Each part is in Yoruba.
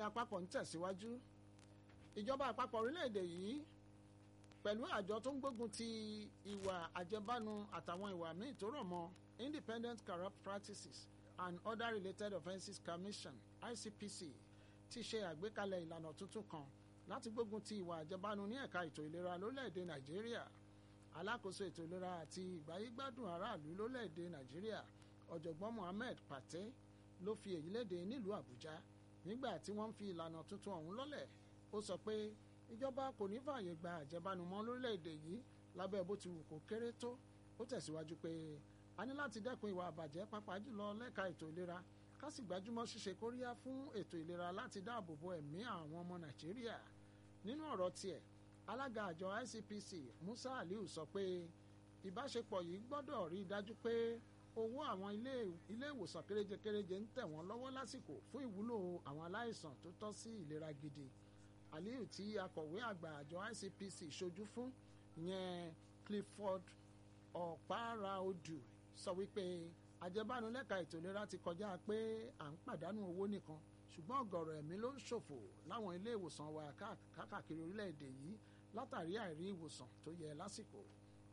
ìròyìn àpapọ̀ ń tẹ̀síwájú ìjọba àpapọ̀ orílẹ̀-èdè yìí pẹ̀lú àjọ tó ń gbógun ti ìwà àjẹbánu àtàwọn ìwà míì tó rọ̀ mọ́ Independent Corrupt Practices and Other Related Offences Commission ICPC ti ṣe àgbékalẹ̀ ìlànà tuntun kan láti gbógun ti ìwà àjẹbánu ní ẹ̀ka ètò ìlera lórílẹ̀‐èdè Nàìjíríà alákòóso ètò ìlera àti ìgbáyégbádùn aráàlú lórílẹ̀‐èdè Nàìjíríà ọ̀jọ̀gbọ́n Mohammed Pate ló fi èyí léde nílùú Àbújá nígbà tí wọ́n ń fi ìlànà tuntun ọ̀hún lọ́lẹ̀ ó sọ pé ìjọba kò ní fààyè gba àjẹbánu mọ́ lórílẹ̀‐èdè yìí lábẹ́ bó ti wù kó kéré tó ó tẹ̀síwájú pé a ní láti dẹ́kun ìwà àbàjẹ́ pàápàá jùlọ lẹ́ka ètò ìlera ká sì gbájúmọ́ ṣíṣe kóríyá fún ètò ìlera láti dáàbò bo ẹ̀mí àwọn ọmọ Nàìjíríà nínú ọ̀rọ̀ tiẹ̀ alága àjọ ICPC Musa Aliu sọ pé ìbáṣepọ̀ yìí gbọ́dọ̀ rí i dájú pé owó àwọn ilé ìwòsàn kéréje kéréje ń tẹ̀ wọ́n lọ́wọ́ lásìkò fún ìwúlò àwọn aláìsàn tó tọ́ sí ìlera gidi Aliu tí akọ̀wé àgbà àjọ ICPC ṣojú fún ìyẹn Clifford Ọ̀páraodù sọ wípé àjẹbánu lẹ́ka ètò ìlera ti kọjá pé à ń pàdánù owó nìkan ṣùgbọ́n ọ̀gọ̀rọ̀ ẹ̀mí ló ń ṣòfò láwọn ilé ìwòsàn wa káàkiri orílẹ̀-èdè yìí látàrí àìrí ìwòsàn tó yẹ lásìkò.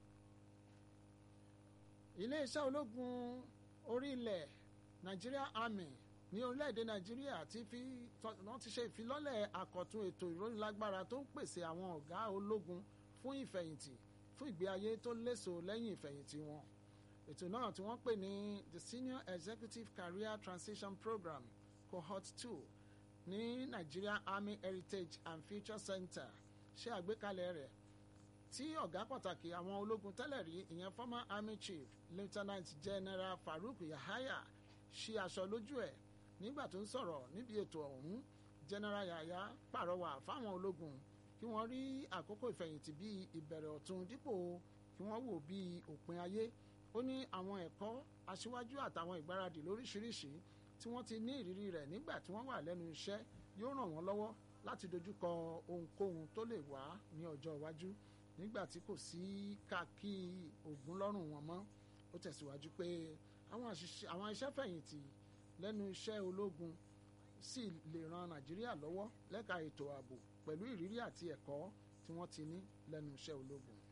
iléeṣẹ́ ológun orí ilẹ̀ Nigeria Army ní orílẹ̀-èdè Nàìjíríà ti fi wọ́n ti ṣe ìfilọ́lẹ̀ àkọ́tún ètò ìrónilágbára tó ń pèsè àwọn ọ̀gá ológun fún ìfẹ̀yìntì fún ìgbé ayé tó léso lẹ́yìn ìfẹ̀yìntì wọn ètò náà tí wọ́n pè ní the Senior Executive Career Transition Program cohort two ní Nigeria Army Heritage and Future Center ṣe àgbékalẹ̀ rẹ̀ tí ọ̀gá pàtàkì àwọn ológun tẹ́lẹ̀ rí ìyẹn former army chief lieutenant general Farouk Yahaya ṣí aṣọ lójú ẹ̀ nígbà tó ń sọ̀rọ̀ níbi ètò ọ̀hún general Yahaya pàrọwà fáwọn ológun kí wọ́n rí àkókò ìfẹ̀yìntì bíi ìbẹ̀rẹ̀ ọ̀tun dípò kí wọ́n wò bíi òpin ayé ó ní àwọn ẹ̀kọ́ aṣíwájú àtàwọn ìgbáradì lóríṣiríṣi tí wọ́n ti ní ìrírí rẹ̀ nígbà tí wọ́n wà lẹ́nu iṣẹ́ yóò ràn wọ́n lọ́wọ́ láti dojúkọ ohunkóhun tó lè wá ní ọjọ́ iwájú nígbà tí kò sí káàkì ògùn lọ́rùn wọn mọ́ ó tẹ̀síwájú pé àwọn iṣẹ́ fẹ̀yìntì lẹ́nu iṣẹ́ ológun sì lè ran Nàìjíríà lọ́wọ́ lẹ́ka ètò ààbò pẹ̀lú ìrírí àti ẹ̀kọ́ tí wọ́n ti ní lẹ́nu iṣẹ́ ológun.